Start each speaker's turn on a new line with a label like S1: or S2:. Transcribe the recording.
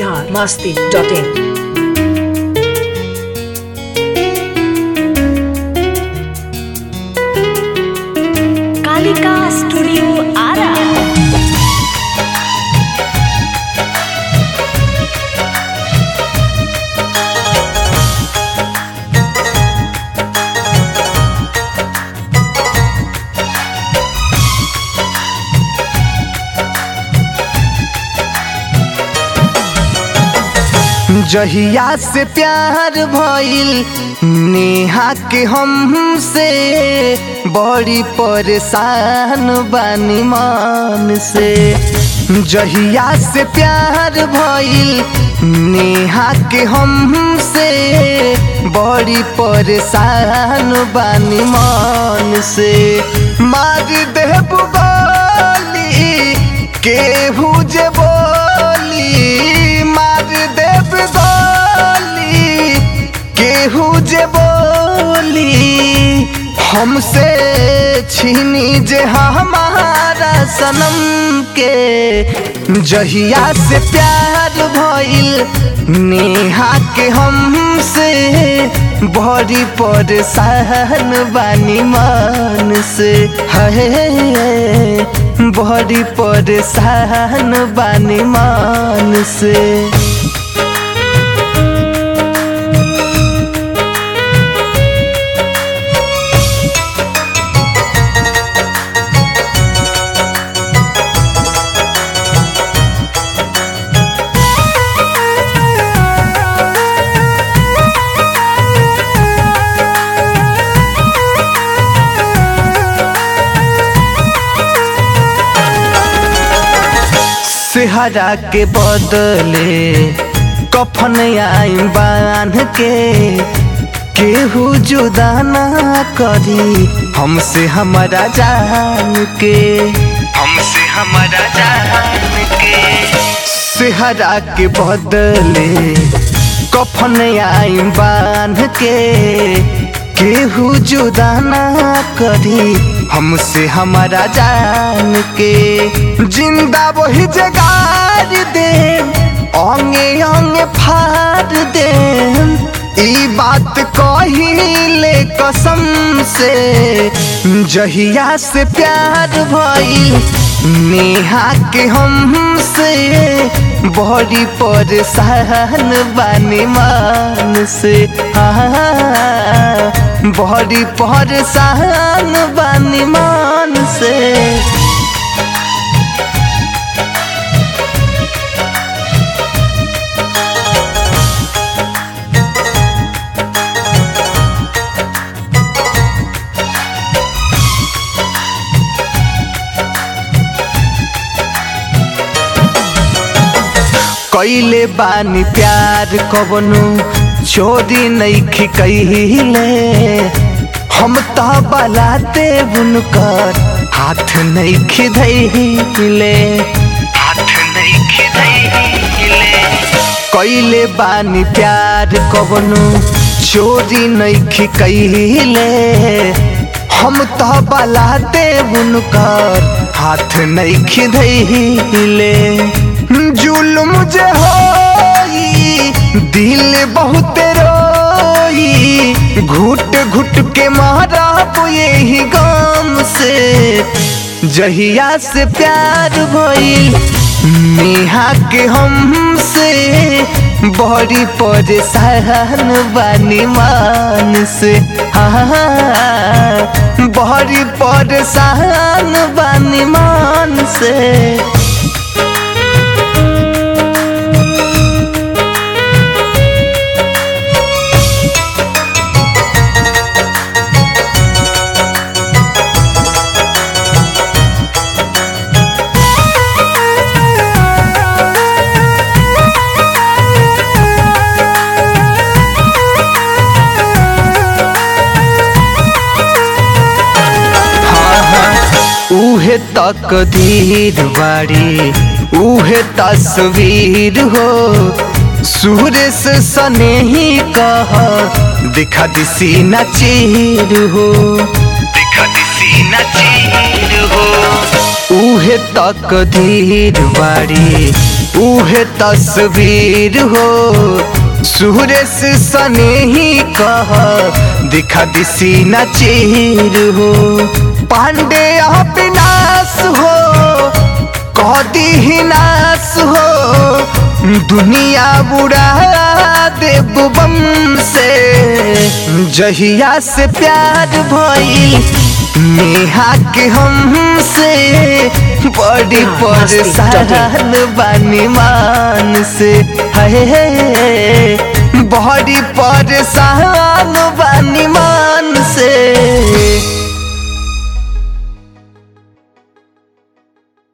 S1: Bihar Masti dot in
S2: Kalika studio Ara
S3: जहिया से प्यार भइल नेहा के हमसे बड़ी परेशान बानी मान से जहिया से प्यार भइल नेहा के हमसे बड़ी परेशान बानी मान से मार देब गोली केहू जे बोली मार देब गोली केहू जे बोली हमसे छीनी जे हमारा सनम के जहिया से प्यार भइल नेहा के हमसे बड़ी परेशान बानी मन से है बड़ी परेशान बानी मन से सेहरा के बदले कफन आई बांध के केहू जुदा ना करी हमसे हमारा जान के हमसे हमारा जान के सेहरा के बदले कफन आई बांध के केहू जुदा ना करी हमसे हमारा जान के जिंदा वही जगार दे अंगे अंगे फाड़ दे ई बात कहिले कसम से जहिया से प्यार भइल नेहा के हमसे बड़ी परेशान बानी मान से हाँ बड़ी परेशान बानी मान से कैले बानी प्यार कबनु चोरी नईखी कहिले हम तो बलाते बुनकर हाथ नईखी धैले हाथ नईखी धैले कैले बानी प्यार कबनु चोरी नईखी कहिले हम तो बलाते बुनकर हाथ नईखी धैले जुलुम जे होई दिल बहुत रोई घुट घुट के मारा यही गम से जहिया से प्यार भइल नेहा के हमसे बड़ी परेशान बानी मान से हाँ बड़ी परेशान बानी मान से उहे तकदीर बाड़ी उहे तस्वीर हो सूर्य से सने ही कह दिखा दिसी न चीर हो दिखा दिसी न चीर हो उहे तकदीर बाड़ी उहे तस्वीर हो सुरेश सने ही कह दिखा दिसी न चीर हो पांडे अविनाश हो कह दी नाश हो दुनिया बुरा देव बम से जहिया से प्यार भइल नेहा के हमसे बड़ी परेशान बानी मान से है बड़ी परेशान बानी मान से